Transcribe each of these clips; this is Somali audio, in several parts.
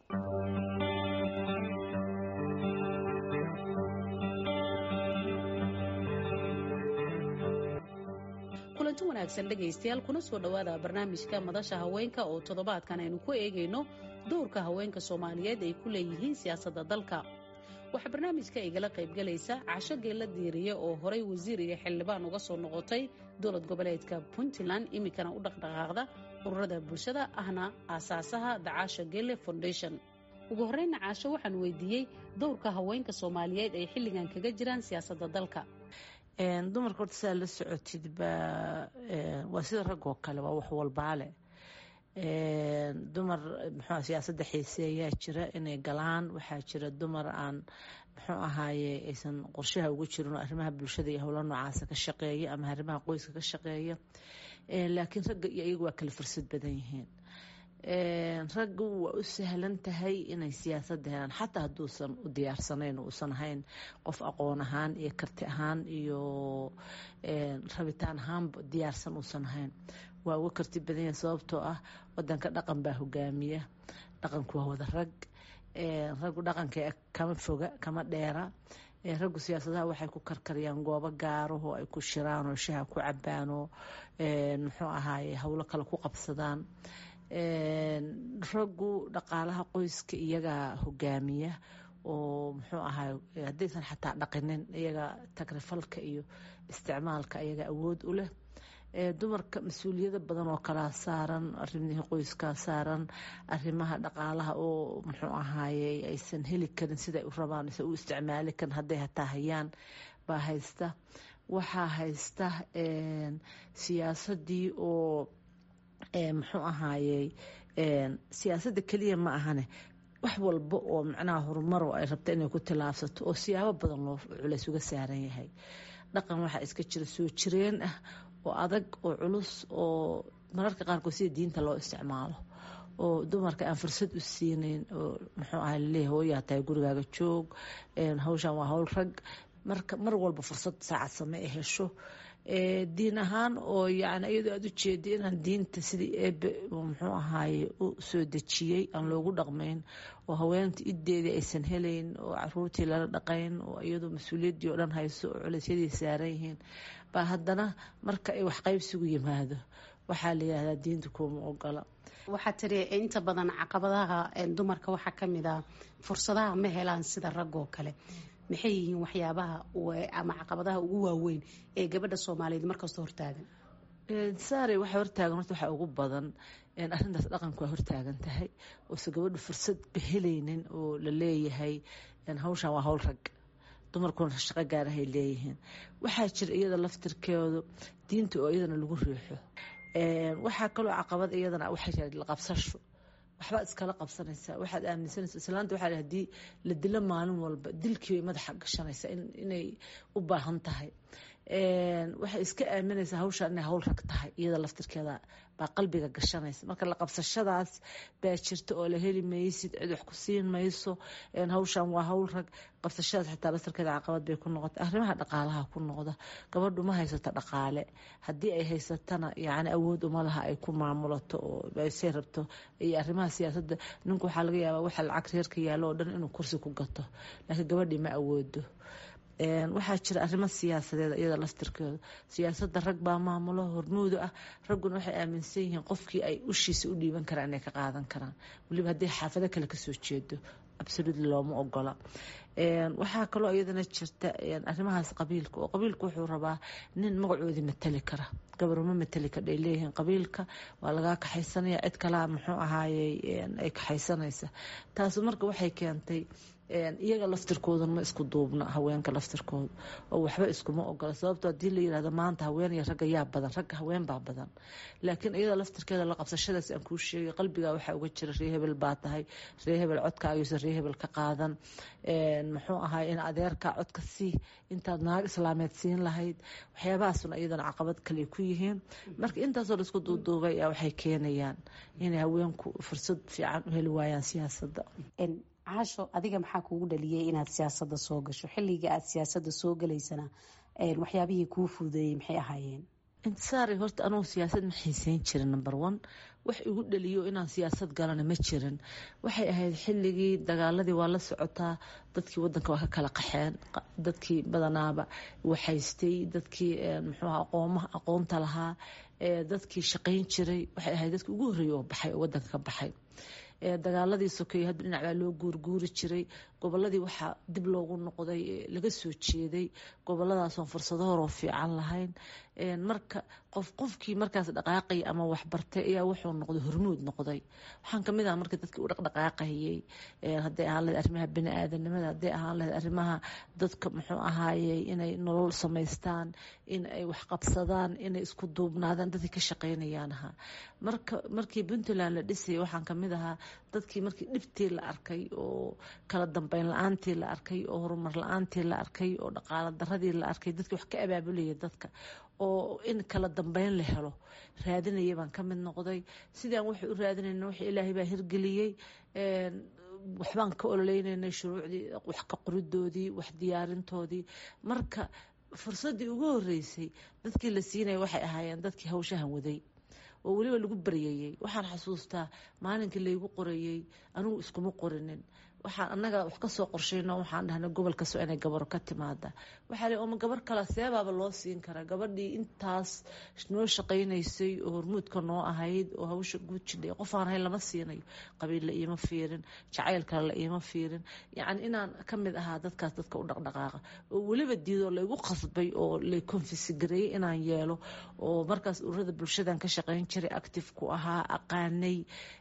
kulanti wanaagsan dhegaystayaal kuna soo dhowaada barnaamijka madasha haweenka oo toddobaadkan aynu ku eegayno dowrka haweenka soomaaliyeed ay ku leeyihiin siyaasadda dalka waxaa barnaamijka igala qaybgalaysa casho geella diiriye oo horay wasiir iyo xildhibaan uga soo noqotay dowlad goboleedka puntland iminkana u dhaqdhaqaaqda ururada bulshada ahna aasaasaha dacaasha geelle foundation ugu horreyna caasho waxaan weydiiyey dowrka haweenka soomaaliyeed ay xilligan kaga jiraan siyaasadda dalka dumarka horta sidaa la socotid baa waa sida raggoo kale waa wax walbaale dumar muxuu siyaasadda xiiseeyaa jira inay galaan waxaa jira dumar aan muxuu ahaaye aysan qorshaha ugu jirin oo arrimaha bulshada iyo howla noocaasa ka shaqeeya ama arrimaha qoyska ka shaqeeya laakiin ragga iyo iyagu waa kala fursad badan yihiin raggu waa u sahlan tahay inay siyaasadda helaan xataa hadduusan u diyaarsanayn uusan ahayn qof aqoon ahaan iyo karti ahaan iyo rabitaan ahaanba diyaarsan uusan ahayn waa uga karti badan yahay sababtoo ah wadanka dhaqan baa hogaamiya dhaqanku waa wada rag raggu dhaqanka kama foga kama dheera raggu siyaasadaha waxay ku karkariyaan goobo gaaraho ay ku shiraan oo shaha ku cabaan oo muxuu ahaaye howlo kale ku qabsadaan raggu dhaqaalaha qoyska iyagaa hogaamiya oo muxuu ahay haddaysan xataa dhaqinin iyaga tagrifalka iyo isticmaalka iyaga awood u leh dumarka mas-uuliyado badan oo kalaa saaran arimihii qoyskaa saaran arimaha dhaqaalaha oo muxuu ahaaye aysan heli karin siday u rabaan aysan u isticmaali karin hadday hataa hayaan baa haysta waxaa haysta siyaasadii oo muxuu ahaayey siyaasadda keliya ma ahane wax walba oo macnaha horumaro ay rabta inay ku tilaabsato oo siyaabo badan loo culays uga saaran yahay dhaqan waxaa iska jira soo jireen ah oo adag oo culus oo mararka qaarkood sida diinta loo isticmaalo oo dumarka aan fursad u siinayn oo muxuu aha laleeyahay hooyaa tahay gurigaaga joog hawshan waa howl rag marka mar walba fursad saacad same e hesho diin ahaan oo yani iyadoo aada u jeeda inaan diinta sidii eebe muxuu ahaaye u soo dejiyey aan loogu dhaqmayn oo haweenta ideedii aysan helayn oo caruurtii lala dhaqayn oo iyadoo mas-uuliyaddii oo dhan hayso oo culeysyadii saaran yihiin baa haddana marka ay waxqaybsigu yimaado waxaa la yihahdaa diinta kuuma ogola waxaa tiri inta badan caqabadaha dumarka waxaa kamid ah fursadaha ma helaan sida raggoo kale maxay yihiin waxyaabaha ama caqabadaha ugu waaweyn ee gabadha soomaaliyeed markasta hortaagan saare waxa hortaagan horta waxaa ugu badan arrintaas dhaqanku waa hortaagan tahay oose gabadhu fursad bahelaynin oo la leeyahay hawshan waa howl rag dumarkuna shaqo gaarahay leeyihiin waxaa jira iyada laftirkeedu diinta oo iyadana lagu riixo waxaa kaloo caqabad iyadana waxaa jira laqabsasho waxbaad iskala qabsanaysaa waxaad aaminsanaysa islaanta waxaa hadii la dilo maalin walba dilkii bay madaxa gashanaysaa inay u baahan tahay waxay iska aaminaysaa hawshaan inay hawl rag tahay iyada laftirkeeda baa qalbiga gashanaysa marka la qabsashadaas baa jirta oo la heli maysid cid wax ku siin mayso hawshaan waa hawl rag qabsashadaas xitaa laftirkeeda caqabad bay ku noqotay arrimaha dhaqaalaha ku noqda gabadhu ma haysato dhaqaale haddii ay haysatana yani awood uma laha ay ku maamulato oo say rabto iyo arrimaha siyaasadda ninku waxaa laga yaabaa waxa lacag reerka yaallo oo dhan inuu kursi ku gato laakiin gabadhii ma awoodo waxaa jira arrimo siyaasadeed iyada laftirkeeda siyaasadda rag baa maamulo hormuuda ah ragguna waxay aaminsan yihiin qofkii ay ushiisa u dhiiban karaan inay ka qaadan karaan weliba haddii xaafado kale kasoo jeedo absolutely looma ogola waxaa kaloo iyadana jirta arrimahaas qabiilka oo qabiilka wuxuu rabaa nin magacoodii matali kara gabaruma matali kadhay leeyihiin qabiilka waa lagaa kaxaysanaya cid kalaa muxuu ahaayey ay kaxaysanaysa taasu marka waxay keentay iyaga laftirkoodan ma isku duubna haweenka laftirkooda oo waxba iskuma ogola sababto hadii la yirahdo maanta haween iyo ragga yaa badan ragga haween baa badan laakiin iyada laftirkeeda la qabsashadaas aan kuu sheegay qalbiga waxaa uga jira ree hebel baa tahay ree hebel codkaagayuusan ree hebel ka qaadan muxuu ahay in adeerka codka sii intaad naag islaameed siin lahayd waxyaabahaasuna iyadana caqabad kale ku yihiin marka intaasoo la isku duuduubay waxay keenayaan inay haweenku fursad fiican u heli waayaan siyaasadda caasho adiga maxaa kuugu dhaliyay inaad siyaasadda soo gasho xilliga aad siyaasadda soo galaysana waxyaabihii kuu fududeeyey maxay ahaayeen intisaari horta anugu siyaasad ma xiiseyn jirin number one wax igu dhaliyo inaan siyaasad galana ma jirin waxay ahayd xilligii dagaaladii waa la socotaa dadkii wadanka waa ka kala qaxeen dadkii badanaaba waxaystay dadkii muxuuha aqoomaha aqoonta lahaa dadkii shaqayn jiray waxay ahayd dadkii ugu horreeyay oo baxay oo wadanka ka baxay dagaaladii sokeeye hadba dhinac baa loo guurguuri jiray goboladii waxaa dib loogu noqday laga soo jeeday gobolladaasoon fursado horoo fiican lahayn marka qof qofkii markaas dhaqaaqaya ama waxbartay ayaa wuxuu noqday hormuud noqday waxaan kamid aha marka dadkii u dhaqdhaqaaqayay hadday ahaan lahayd arrimaha bani-aadanimada hadday ahaan lahayd arrimaha dadka muxuu ahaayey inay nolol samaystaan in ay waxqabsadaan inay isku duubnaadaan dadkii ka shaqaynayaan ahaa marka markii puntland la dhisayay waxaan kamid ahaa dadkii markii dhibtii la arkay oo kala dambeyn la-aantii la arkay oo horumar la-aantii la arkay oo dhaqaalo daradii la arkay dadkii wax ka abaabulaya dadka oo in kala dambeyn la helo raadinaya baan ka mid noqday sidaan waxay u raadinayna wax ilaahay baa hirgeliyey waxbaan ka ololeynayna shuruucdii wax ka qoridoodii wax diyaarintoodii marka fursaddii ugu horeysay dadkii la siinaya waxay ahaayeen dadkii hawshahan waday oo weliba lagu baryayey waxaan xasuustaa maalinkii laygu qorayey anigu iskuma qorinin waxaan annaga wax kasoo qorshayno waxaan dhahnay gobol kastoo inay gabaro ka timaada waxaa li oma gabar kale seebaaba loo siin karaa gabadhii intaas noo shaqaynaysay oo hormuudka noo ahayd oo hawsha guud jidhay qof aan ahayn lama siinayo qabiil la iima fiirin jacayl kale la iima fiirin yacni inaan ka mid ahaa dadkaas dadka u dhaqdhaqaaqa oo weliba diidoo laygu qasbay oo lay konfisigareeyey inaan yeelo oo markaas ururada bulshadan ka shaqayn jiray active-ku ahaa aqaanay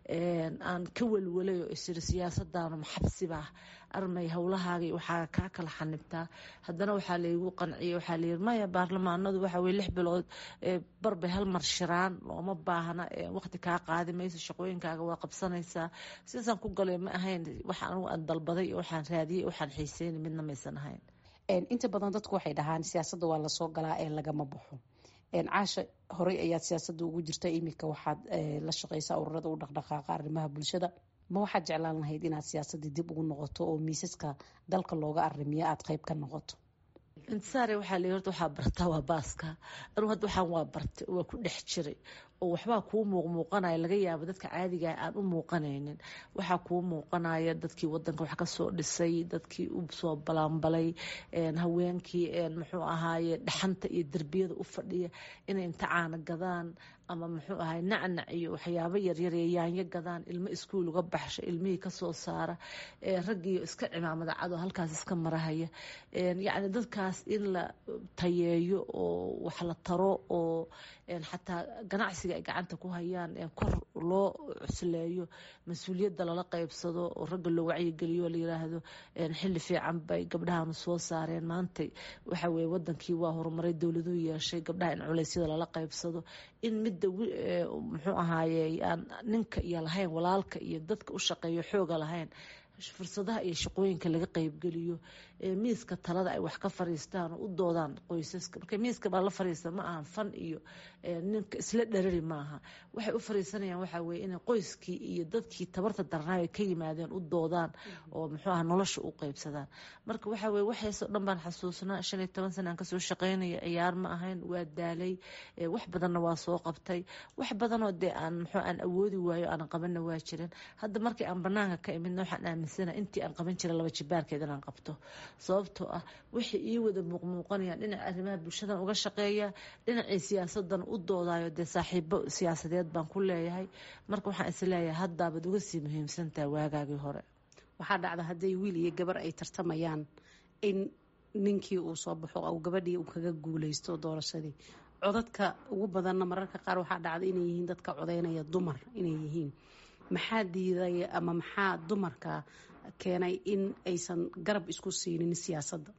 aan ka welwalay oo isiri siyaasadaanu maxabsibah armay howlahaagii waxaa kaa kala xanibtaa haddana waxaa laygu qanciyey waxaa layiri maya baarlamaanadu waxa weye lix bilood barbay hal mar shiraan looma baahna waqti kaa qaadi mayso shaqooyinkaaga waa qabsanaysaa sidaasaan ku galay ma ahayn waxa anigu aan dalbaday waxaan raadiyey waxaan xiiseynay midna maysan ahayn inta badan dadku waxay dhahaan siyaasadda waa lasoo galaa ee lagama baxo caasha horey ayaad siyaasadda ugu jirta iminka waxaad la shaqeysaa ururada u dhaqdhaqaaqa arrimaha bulshada ma waxaad jeclaan lahayd inaad siyaasadii dib ugu noqoto oo miisaska dalka looga arimiyo aada qeyb ka noqoto intisaare waxaa la horta waxaa bartaa waa baaska anugu hadda waxaan waa bartay waa ku dhex jiray oo waxbaa kuu muuqmuuqanaya laga yaabo dadka caadiga aan u muuqanaynin waxaa kuu muuqanaya dadkii wadanka wax kasoo dhisay dadkii u soo balaanbalay haweenkii muxuu ahaaye dhaxanta iyo derbiyada u fadhiya inay inta caana gadaan ama muxuu ahay nacnac iyo waxyaabo yaryar ee yaanyo gadaan ilmo iskuul uga baxsha ilmihii kasoo saara raggiio iska cimaamada cadoo halkaas iska marahaya yacni dadkaas in la tayeeyo oo wax la taro oo xataa ganacsiga ay gacanta ku hayaan kor loo cusleeyo mas-uuliyadda lala qeybsado oo ragga loo wacyigeliyo la yiraahdo xilli fiican bay gabdhahanu soo saareen maantay waxa weye wadankii waa horumaray dowladuu yeeshay gabdhaha in culeysyada lala qeybsado in midda muxuu ahaaye aan ninka iyo lahayn walaalka iyo dadka u shaqeeyo xooga lahayn fursadaha iyo shaqooyinka laga qeybgeliyo miiska talada ay wax ka fariistaan oo u doodaan qoysaska marka miiska baa la fariista ma ahan fan iyo ninka isla dharari maaha waxay u fariisanayaan waxaa weye inay qoyskii iyo dadkii tabarta darnaayo ka yimaadeen u doodaan oo muxuu aha nolosha u qeybsadaan marka waxaa weye waxaasoo dhan baan xasuusnaa shan iyo toban sana aan kasoo shaqeynaya ciyaar ma ahayn waa daalay wax badanna waa soo qabtay wax badanoo dee aan muxuu aan awoodi waayo aan qabanna waa jiran hadda markii aan banaanka ka imidna waxaan aaminsana intii aan qaban jiray laba jibaarkeed inaan qabto sababtoo ah waxay ii wada muuqmuuqanayaan dhinaca arrimaha bulshadan uga shaqeeya dhinacii siyaasadan u doodayo dee saaxiibo siyaasadeed baan ku leeyahay marka waxaan is leeyahay haddaabaad uga sii muhiimsantaha waagaagii hore waxaa dhacda hadday wiil iyo gabar ay tartamayaan in ninkii uu soo baxo ou gabadhii uu kaga guuleysto doorashadii codadka ugu badanna mararka qaar waxaa dhacda inay yihiin dadka codeynaya dumar inay yihiin maxaa diiday ama maxaa dumarka keenay in aysan garab isku siinin siyaasadda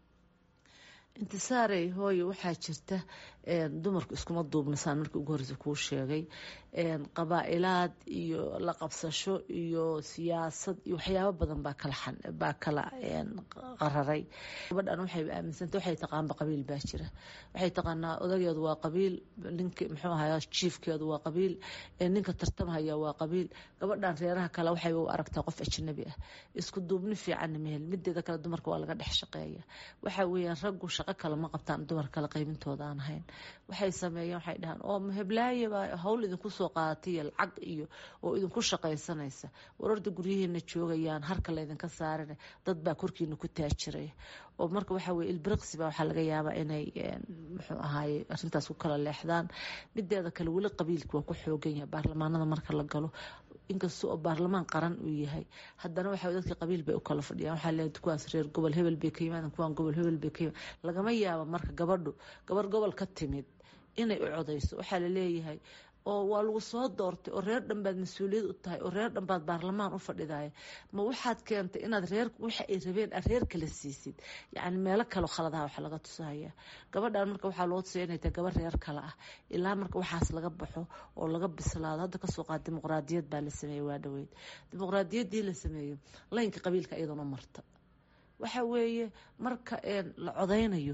intisaarey hooyo waxaa jirta dumarku iskuma duubnasaan markii ugu horreysa kuu sheegay qabaa-ilaad iyo la qabsasho iyo siyaasad iyo waxyaabo badan baa kala baa kala qararay gabadhan waxay aaminsanta waxay taqaanba qabiil baa jira waxay taqaanaa odageedu waa qabiil ninka muxuu ahaa jiifkeedu waa qabiil ninka tartamhaya waa qabiil gabadhan reeraha kale waxay u aragtaa qof ajnabi ah isku duubni fiicanna mehel mideeda kale dumarka waa laga dhex shaqeeya waxa weeyaan raggu shaqo kale ma qabtaan dumar kale qaybintooda aan ahayn waxay sameeyeen waxay dhahaan oo heblaaye baa hawl idinku usoo qaadatay iyo lacag iyo oo idinku shaqaysanaysa warorda guryaheena joogayaan harka laydinka saarina dad baa korkiina ku taajiraya oo marka waxaa weye ilbiriqsiba waxaa laga yaabaa inay muxuu ahaaye arrintaas ku kala leexdaan mideeda kale weli qabiilka waa ku xoogan yahay baarlamaanada marka la galo inkasta oo baarlamaan qaran uu yahay haddana waxa dadka qabiil bay u kala fadhiyaan waxaa leedahay kuwaas reer gobol hebel bay ka yimaadeen kuwaan gobol hebel bay ka yimaadeen lagama yaabo marka gabadhu gabar gobol ka timid inay u codayso waxaa la leeyahay oo waa lagu soo doortay oo reer dhan baad mas-uuliyad u tahay oo reer dhan baad baarlamaan u fadhidaya ma waxaad keentay inaad reer waxa ay rabeen aad reer kala siisid yacni meelo kaleo khaladaha waxa laga tusaya gabadhan marka waxaa loo tusaya inay tahay gabar reer kale ah ilaa marka waxaas laga baxo oo laga bislaado hadda kasoo qaad dimuqraadiyad baa la sameeyey waa dhaweyd dimuqraadiyaddii la sameeyo laynka qabiilka iyaduna marta waxa weeye marka la codaynayo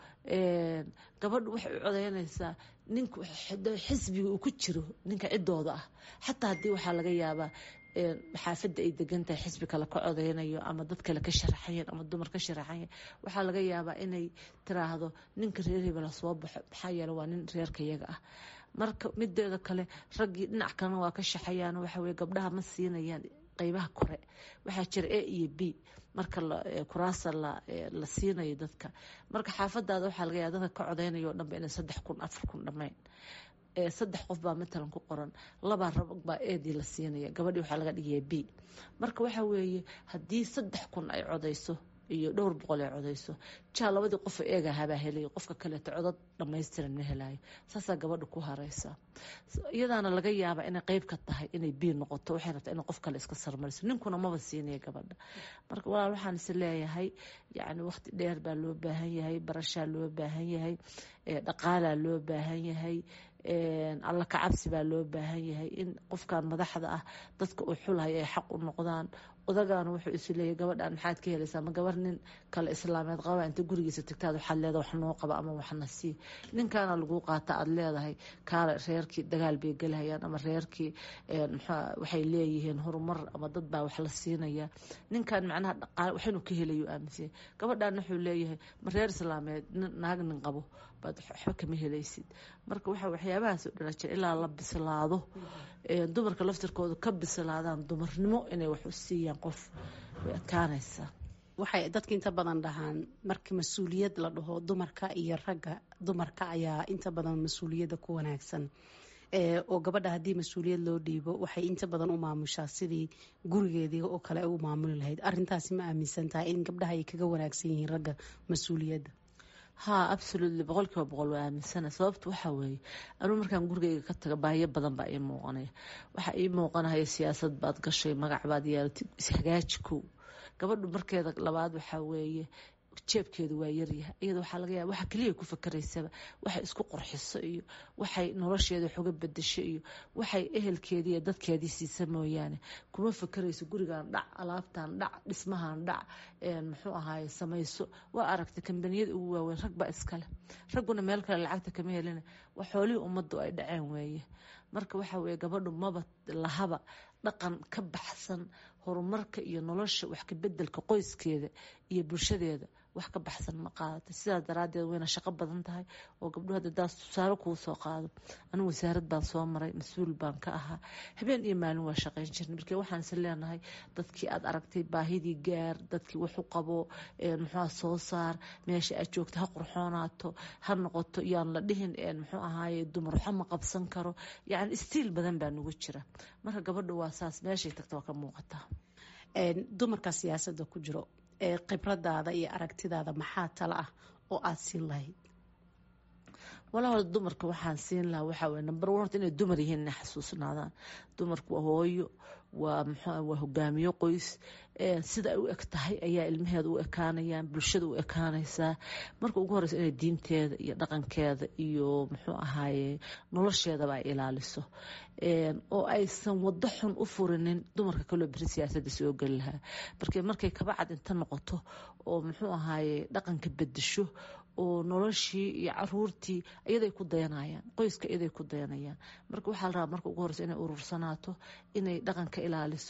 gabadhu waxay u codeynaysaa ninka xisbiga uu ku jiro ninka cidooda ah xataa haddii waxaa laga yaabaa xaafadda ay degan tahay xisbi kale ka codeynayo ama dad kale ka sharaxayan ama dumar ka sharaxayan waxaa laga yaabaa inay tiraahdo ninka reer hebela soo baxo maxaa yeele waa nin reerka yaga ah marka mideeda kale raggii dhinac kalena waa ka shaxayaan waxaweye gabdhaha ma siinayaan qeybaha kore waxaa jira a iyo b marka kuraasa la siinayo dadka marka xaafadaada waxaa laga yaaba dadka ka codeynaya o dhanba inay saddex kun afar kun dhammayn saddex qof baa matalan ku qoran labaa rab baa eedii la siinaya gabadhii waxaa laga dhigaya b marka waxaa weeye haddii saddex kun ay codeyso iyo dhowr boqol ay codeyso jaa labadii qof eegahabaa helay qofka kaleeto codad dhamaystiran ma helayo saasaa gabadha ku hareysa iyadaana laga yaabaa inay qeyb ka tahay inay bii noqoto waxay rabtaa inay qof kale iska sarmariso ninkuna maba siinaya gabadha marka walaal waxaan is leeyahay yacni waqti dheer baa loo baahan yahay barashaa loo baahan yahay dhaqaalaa loo baahan yahay alla kacabsi baa loo baahan yahay in qofkan madaxda ah dadka uu xulhay ay xaq u noqdaan odagaana wuxuu isu leeyahy gabadhan maxaad ka helaysaa ma gabar nin kale islaameed qaba inta gurigiisa tagtaad waxaad leedahay wax noo qaba ama waxna sii ninkaana lagu qaata aad leedahay kaale reerkii dagaal bay gelhayaan ama reerkii waxay leeyihiin horumar ama dad baa wax la siinaya ninkan macnaha dhaqaale waxaynu ka helayo aaminsan gabadhan wuxuu leeyahay ma reer islaameed naag nin qabo baad waxba kama helaysid marka waxa waxyaabahaas oo dhan jira ilaa la bislaado dumarka laftirkooda ka bislaadaan dumarnimo inay wax u siiyaan qof way adkaanaysaa waxay dadka inta badan dhahaan marka mas-uuliyad la dhaho dumarka iyo ragga dumarka ayaa inta badan mas-uuliyadda ku wanaagsan oo gabadha haddii mas-uuliyad loo dhiibo waxay inta badan u maamushaa sidii gurigeedii oo kale ay u maamuli lahayd arintaasi ma aaminsan tahay in gabdhaha ay kaga wanaagsan yihiin ragga mas-uuliyadda haa absolutely boqol kiiba boqol waa aaminsana sababta waxaa weeye anuu markaan gurigeyga ka taga baahiyo badan baa ii muuqanaya waxaa ii muuqanaya siyaasad baad gashay magac baad yeelatay ishagaaji kow gabadhu markeeda labaad waxaa weeye jeebkeedu waa yaryahay iyada waxaa laga yaaba waxa keliya ku fakaraysaba waxay isku qurxiso iyo waxay nolosheeda wax uga bedesho iyo waxay ehelkeedii iyo dadkeedii siisa mooyaane kuma fakarayso gurigan dhac alaabtan dhac dhismahan dhac muxuu ahaaye samayso waa aragtay kambaniyada ugu waaweyn rag baa iskale ragguna meel kale lacagta kama helina waa xoolihii ummaddu ay dhaceen weeye marka waxaa weeye gabadhu maba lahaba dhaqan ka baxsan horumarka iyo nolosha wax ka bedelka qoyskeeda iyo bulshadeeda wax ka baxsan ma qaadata sidaas daraadeed wayna shaqo badan tahay oo gabdhuhu hadda daas tusaale kuu soo qaado anigu wasaarad baan soo maray mas-uul baan ka ahaa habeen iyo maalin waa shaqayn jirnay markii waxaan is leenahay dadkii aad aragtay baahidii gaar dadkii wax u qabo muxua soo saar meesha aad joogta ha qurxoonaato ha noqoto yaan la dhihin muxuu ahaaye dumar waxa ma qabsan karo yacni istiil badan baa nugu jira marka gabadhu waa saas meeshay tagta waa ka muuqataa dumarka siyaasadda ku jiro ee khibradaada iyo aragtidaada maxaa tala ah oo aada siin lahayd walaal dumarka waxaan siin lahaa waxaa weye number one horta inay dumar yihiin inay xasuusnaadaan dumarku waa hooyo waa muxuu waa hogaamiyo qoys sida ay u eg tahay ayaa ilmaheeda u ekaanayaan bulshada u ekaanaysaa marka ugu horeysa inay diinteeda iyo dhaqankeeda iyo muxuu ahaaye nolosheedaba ay ilaaliso oo aysan wado xun u furinin dumarka kaloo beri siyaasadda soo geli lahaa marka markay kabacad inta noqoto oo muxuu ahaaye dhaqanka bedesho oo noloshii iyo caruurtii iyaday ku dayanayaan qoyska iyaday ku dayanayaan marka waxaa la rabaa marka ugu horeysa inay urursanaato inay dhaqanka ilaaliso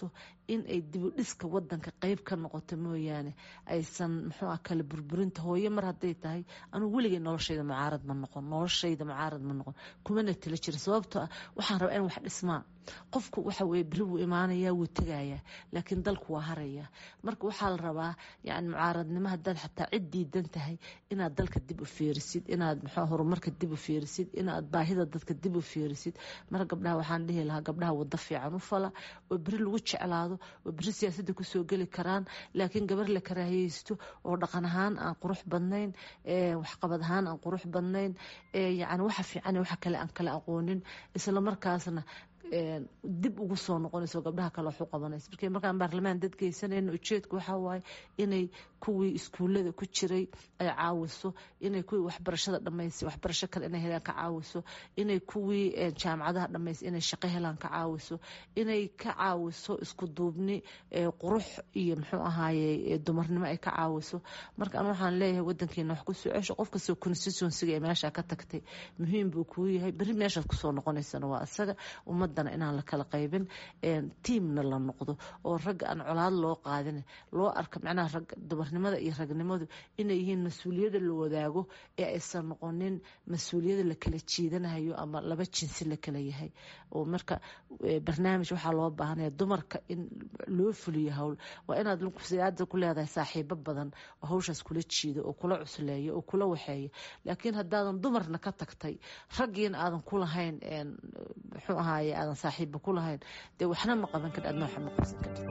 in ay dibudhiska wadanka qeyb ka noqoto mooyaane aysan muxuu ah kala burburinta hooyo mar hadday tahay anugu weligay noloshayda mucaarad ma noqon noloshayda mucaarad ma noqon kumana tala jirin sababtoo ah waxaan rabaa in wax dhismaa qofku waxa weye beri wuu imaanayaa wuu tegayaa laakiin dalku waa harayaa marka waxaa la rabaa yani mucaaradnimo haddaad xataa cid diidan tahay inaad dalka dib u fiirisid inaad muxuu horumarka dib u fiirisid inaad baahida dadka dib u fiirisid marka gabdhaha waxaan dhihi lahaa gabdhaha wado fiican u fala oo beri lagu jeclaado oo beri siyaasadda kusoo geli karaan laakiin gabar la karaahiyeysto oo dhaqan ahaan aan qurux badnayn waxqabad ahaan aan qurux badnayn yani waxa fiican waxa kale aan kala aqoonin isla markaasna dib ugu soo noqonayso gabdhaha kale waxu qabanayso markii markaan baarlamaan dad geysanayno ujeedku waxaa waaye inay kuwii iskuullada ku jiray ay caawiso inay kuwii waxbarashada dhamaysay waxbarasho kale inay helaan ka caawiso inay kuwii jaamacadaha dhamaysay inay shaqo helaan ka caawiso inay ka caawiso isku duubni qurux iyo muxuu ahaaye dumarnimo ay ka caawiso marka an waxaan leeyahay wadankeena wax kusoo cesho qof kastoo constituensiga ee meesha ka tagtay muhiim buu kuu yahay beri meeshaad kusoo noqonaysana waa isaga ummadana inaan la kala qaybin tiamna la noqdo oo ragga aan colaad loo qaadin loo arka macnaha rag dumarnimada iyo ragnimadu inay yihiin mas-uuliyada la wadaago ee aysan noqonin mas-uuliyada la kala jiidanayo ama laba jinsi la kala yahay oo marka barnaamij waxaa loo baahanaya dumarka in loo fuliyo howl waa inaad siyaada ku leedahay saaxiibo badan oo hawshaas kula jiido oo kula cusleeya oo kula waxeeya laakiin haddaadan dumarna ka tagtay raggiina aadan ku lahayn muxuu ahaaye aadan saaxiiba ku lahayn dee waxna ma qaban kar adna waxna ma qabsan kartid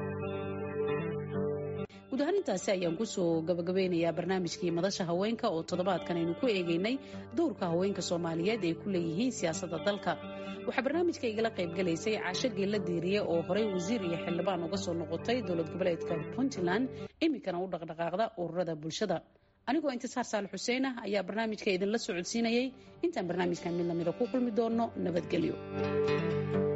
guud ahaan intaasi ayaan kusoo gabagabeynayaa barnaamijkii madasha haweenka oo toddobaadkan aynu ku eegeynay dowrka haweenka soomaaliyeed ay ku leeyihiin siyaasadda dalka waxaa barnaamijka igala qaybgalaysay caasho geella diiriye oo horey wasiir iyo xildhibaan uga soo noqotay dowlad goboleedka puntland iminkana u dhaqdhaqaaqda ururada bulshada anigoo intisaar saal xuseen ah ayaa barnaamijka idinla socodsiinayay intaan barnaamijkan mid lamida ku kulmi doonno nabadgelyo